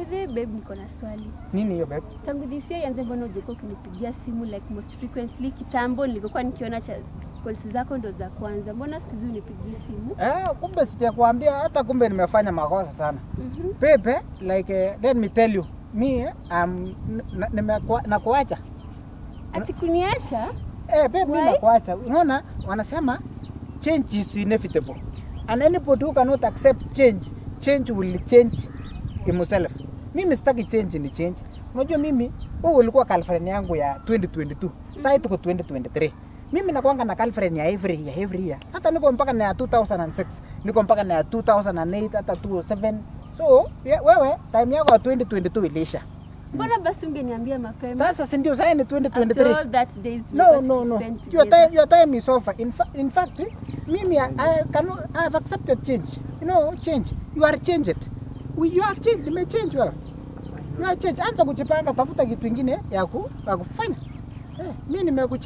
the way babe, niko na swali. Nini hiyo babe? Tangu this year ianze, mbona hujakuwa ukinipigia simu like most frequently? Kitambo nilikuwa nikiona cha calls zako ndo za kwanza, mbona siku hizi unipigie simu? Eh, kumbe sijakwambia hata kumbe nimefanya makosa sana. Mhm. Pepe, like uh, let me tell you, me um, nimekuwa nakuacha. Ati kuniacha? Eh, babe, mimi Why? nakuacha. Unaona wanasema change is inevitable. And anybody who cannot accept change, change will change himself. Mimi sitaki change ni change. Unajua mimi huu ulikuwa California yangu ya 2022. Sasa tuko 2023. Mimi nakuanga na California ya every year, every year. Hata niko mpaka na ya 2006, niko mpaka na ya 2008, hata 2007. So, ye- wewe time yako ya 2022 iliisha. Mbona basi ungeniambia mapema? Sasa si ndio sasa ni After 2023. all that days we No, got no, to no. spend Your together. time, your time is over. In, fa in fact, mimi, I, I, cannot, I have accepted change. You know, change. You are changed. We, you have changed. Nimechange wewe. You are changed. Anza kujipanga, tafuta kitu ingine ya ku- ya kufanya. Eh, mimi nimekucha